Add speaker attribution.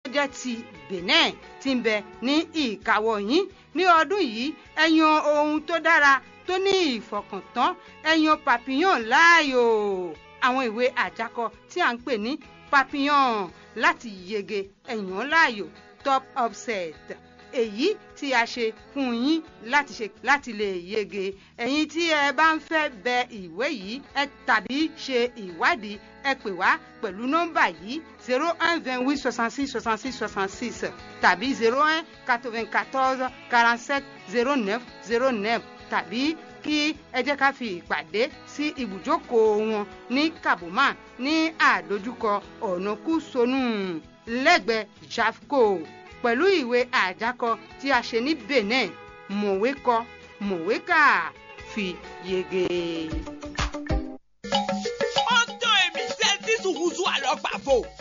Speaker 1: jẹ́ ti benin ti ń bẹ ní ìkáwọ́ yín ní ọdún yìí ẹ yan ohun tó dára tó ní ìfọkàntán ẹ yan papillon láàyò àwọn ìwé àjákọ tí à ń pè ní papillon láti yege ẹ yàn láàyò top upset èyí tí a ṣe fún yín láti ṣe láti lè yege ẹ̀yin tí ẹ bá ń fẹ́ bẹ ìwé yìí ẹ tàbí ṣe ìwádìí ẹ pè wá pẹ̀lú nọ́mbà yìí zero un vingt huit soixante six soixante six soixante six tàbí zero un quatre vingt quatorze quarante sept zero neuf zero neuf tàbí kí ẹ jẹ́ ká fi ìpàdé sí ibùjókòó wọn ní kabuma ní àdójúkọ ọ̀nà kúsonú lẹ́gbẹ̀ẹ́ jafco pẹ̀lú ìwé àjákọ tí a ṣe ní benin mọ̀wé kọ mọ̀wé kà fi yege.
Speaker 2: ó tó èmi ṣe tí sùkúsù àlọ́ pàfò